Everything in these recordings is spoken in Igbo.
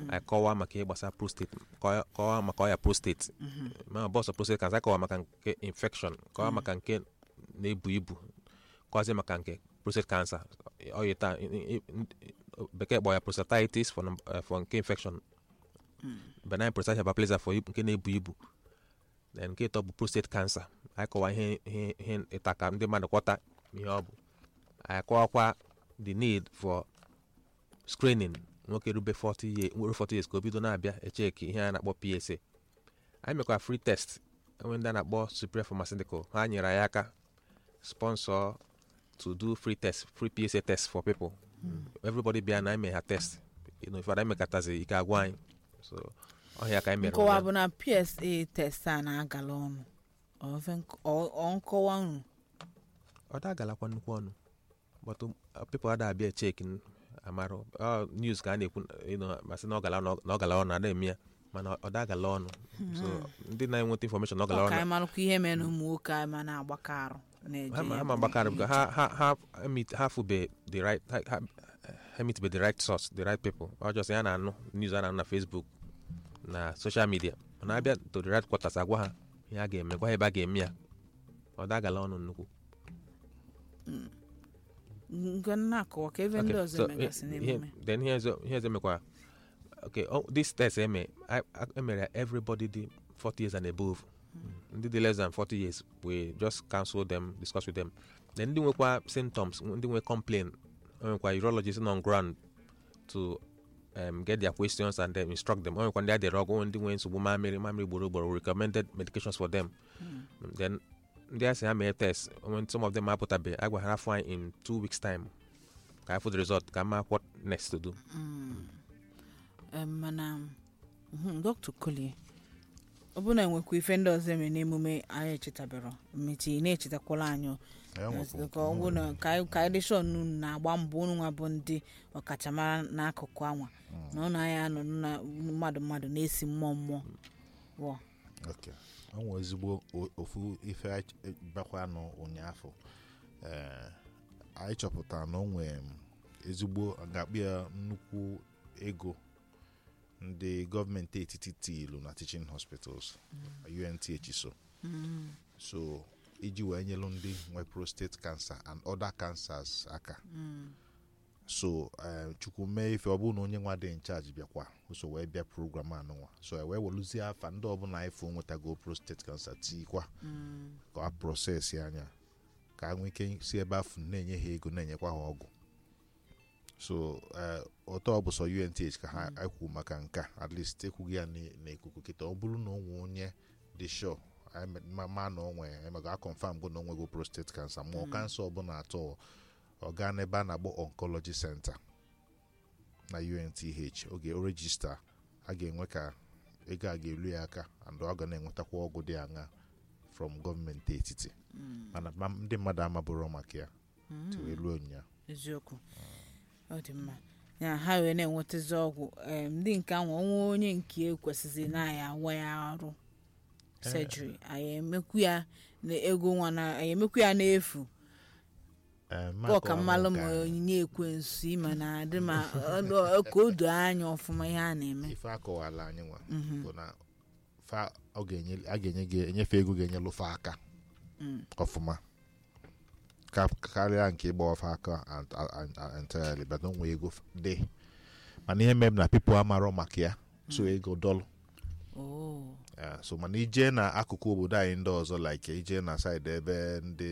anyị kọwaa maka ihe gbasara prostate kọwa- kọwaa maka ọya prostate ma bọsọ prostate cancer kọwaa maka nke infection kọwaa maka nke na-ebu ibu kọwazie maka nke prostate cancer ọya taa i- i- i- bekee kpọ ya prostatitis for, num- eh, for nke infection benign prostatic hyperplasia for ibu- nke na-ebu ibu then nke ịtọ bụ prostate cancer anyị kọwaa ihe ihe ihe ịta ka ndị mmadụ kwọta ihe ọ bụ anyị kọwakwa the need for screening nwoke rube 40 years nwere 40 years ka o bido na-abịa echeki ihe a na-akpọ PSA anyị mekwara free test enwe ndị a na-akpọ Superior Pharmaceutical ha nyere anyị aka sponsor to do free test free PSA test for people everybody bịa na eme ha test you know, ifada emekatazi ike agwa anyị so ọhịa ka anyị mere nkọwa ụnyaahụ. bụ na psa test a na-agala ọnụ Ọ fe nk- ọ ọ nkọwa unu ọ da agalakwa nnukwu ọnụ but um, people ada abịa cheki amarụ ọ news ka a na-ekwu you know, masị na ọ gala ọnụ- na ọ gala ọnụ ada eme ya mana ọ da agala ọnụ so ndị na-enweta information na ọ gala ọ ka ọnụ anyị marakwa ihe mere na ụmụ nwoke anyị ma na-agbakọ arụ na-eje ha ma- ya ha bụ ma gbakara ihe because ha ha ha ha meet ha fube the right ha ha ha meet be the right source the right people ọ just ya na-anụ news a na-anụ na facebook na social media mana abịa to the right quarters agwa ha ihe a ga-eme gwa ha ebe a ga-eme ya ọ da agala ọnụ nnukwu nke na-akọwa ka ebe ndị Okay, ọzọ so, megasị ihe- n'emume then ihe ọzọ ihe ọzọ mekwara okay oh, this test eme I- I- emere ya everybody dị 40 years and above ndị dị less than 40 years we just counsel them discuss with them then ndị nwekwa symptoms ndị nwe complain o nwekwa urologist on ground to um, get their questions and then instruct them o nwekwa ndị adịrị ọgwụ ndị nwe nsogbu mamịrị mamịrị gboro gboro recommended medications for them then ndị a sị ha mee test when some of them apụtabeghị a gwara ha afọ anyị in two weeks time ka afọ the result ka ma what next to do Em, mana mhm, dr kolie ọ bụ na enwekwa ife ndị ọzọ eme n'emume anyị echetabero mmechi na-echetakwala anyị o. ka ọ bụ na ka anyị- ka anyị dị sure na unu na-agba mbọ unu nwa bụ ndị ọkachamara n'akụkụ anwa na ụnụ anyị anọdụ na mmadụ mmadụ na-esi mmụọ mmụọ wọ ok o nwere ezigbo o- ofu ife anyị ch- bakwanụ ụnyaafụ ee anyị chọpụtara na o nwere ezigbo a ga-akpụ ya nnukwu ego ndị gọọmenti etiti tiilu na teaching hospitals UNTH so so iji wee nyelu ndị nwe prostate cancer and other cancers aka so eh, chukwu mee ife ọ bụrụ na onye nwa dị nchaji bịakwa so wee bịa program anụnwa so e wee weluzie afa ndị ọbụla ifo nwetago prostate cancer tikwa ka a prosesi anya ka a nwee ike si ebe afụ na-enye ha ego na-enyekwa ha ọgwụ so eh, ụtọ ọ bụ sọ UNTH ka ha ekwu maka nke a, at least ekwughị ya n- n'ikuku kịta ọ bụrụ na o nwee onye dị sure anyị me- ma ma na onwe emego a confam go na onwego prostate cancer ma ọ kansa ọbụla atọ ọ gaa n'ebe a na-akpọ oncology center na UNTH oge o regista a ga-enwe ka ego a ga-elu ya aka and ọ ga na-enwetakwa ọgwụ dị aṅa from gọọmenti etiti mana ma- ndị mmadụ amabụrụ maka ya tiwee ruo ụnyaahụ eziokwu ọ dị mma ya ha wee na-enwetazi ọgwụ em, ndị nke ahụ ọnwa onye nke ekwesịzị na ya awa ya arụ surgery anyị emekwu ya na ego nwa na anyị emekwu ya n'efu Eh, ọ ka Mark mmalụ ma Ọmụka, onyinye ekwensu ịma na adị ma ọ- ọ- ka o doo anya ọfụma ihe a na-eme ife akọwala anyị nwa bụ na fa ọ ga-enye a ga-enye gị enyefe ego ga-enyelụ fa aka ọfụma ka karịa nke ịgba ọfa aka and- and- and- entirely but onwe ego f- dị mana ihe mem na pipo amarọ maka ya so ego dọlụ Oh. Yeah, so mana ije na akụkụ obodo anyị ndị ọzọ like ije na side ebe ndị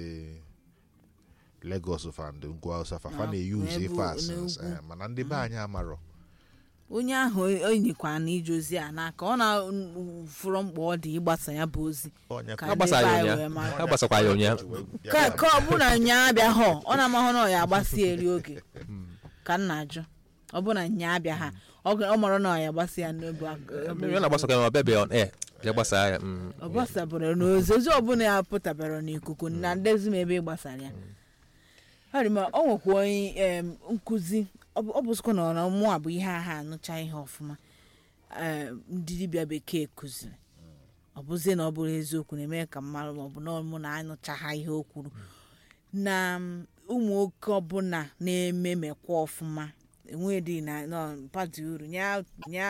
Lagos fa ndị ngwa Hausa fa fa Na- na-eyuzu n'ebe- ife asịs n'ugwu. mana ndị be anyị amarọ onye ahụ enyekwa na ije ozi a n'aka ọ na-fụrọ mkpa ọ dị ịgbasa ya bụ ozi onye Ka ha ndị gbasara be ya anyị wee ụnyaahụ mara. ha gbasakwa ya ụnyaahụ ka ka ọ bụ na nya abịa họ ọ na-amahụ na ọ ya agbasi eri oge ka m na-ajụ ọ bụ na nya abịa ha ọ ga- ọ mara na ọ ya agbasi ya n'obu mmiri ọ na-agbasakwa ya ọ bịabeghị on air ya gbasaa ya mm. ọ gbasabara n'ozozi ọbụla ya pụtabara n'ikuku na ndezi m ebe ị gbasara ya harima ọ nwekwa onye em, nkụzi ọ bụ- ọ bụzikwa na ọ na mụ a bụ ihe agha anụcha ihe ọfụma em, ndị dibịa bekee kụziri ọ bụzie na ọ bụrụ eziokwu na-eme ka mmadụ maọbụ na mụ na anụcha ha ihe o kwuru na m, ụmụ nwoke ọbụla na-eme mekwa ọfụma enwedị na nọ pati uru nya nya